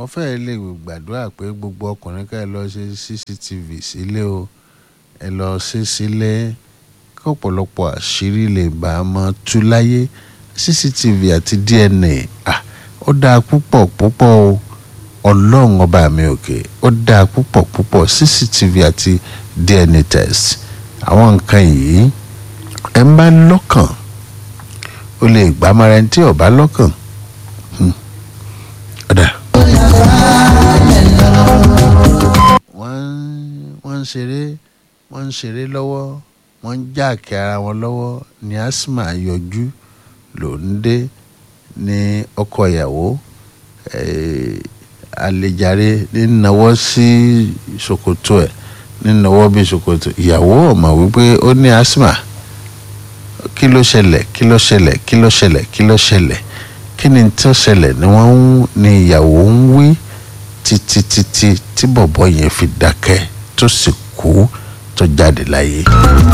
wọ́n fẹ́ẹ́ lè gbàdúrà pé gbogbo ọkùnrin ká ẹ lọ ṣe cctv sílé o ẹ lọ ṣe sílé kí ọ̀pọ̀lọpọ̀ àṣírí lè bá a mọ́ tú láyé cctv àti dna ah, ó dáa púpọ̀ púpọ̀ o ọlọ́run ọba mi òkè ó dáa púpọ̀ púpọ̀ cctv àti dna test àwọn nǹkan yìí ẹ ń bá lọ́kàn ó lè gbá mara ẹni tí ò bá lọ́kàn Hmm. ó dáa. wọ́n wọ́n ń ṣeré wọ́n ń ṣeré lọ́wọ́ wọ́n ń jáàkì ara wọn lọ́wọ́ ní asma yọjú ló ń dé ní ọkọ ìyàwó eh, àlejàre nínáwó sí ṣòkòtò ẹ̀ nínáwó bí ṣòkòtò ìyàwó ọmọ wípé ó ní asma kí ló ṣẹlẹ̀ kí ló ṣẹlẹ̀ kí ló ṣẹlẹ̀ kí ló ṣẹlẹ̀ kí ni tó ṣẹlẹ̀ ni wọ́n ń ní ìyàwó ń wí títí títí tí bọ̀bọ̀ yẹn fi dákẹ́ tó sì kú tó jáde láyé.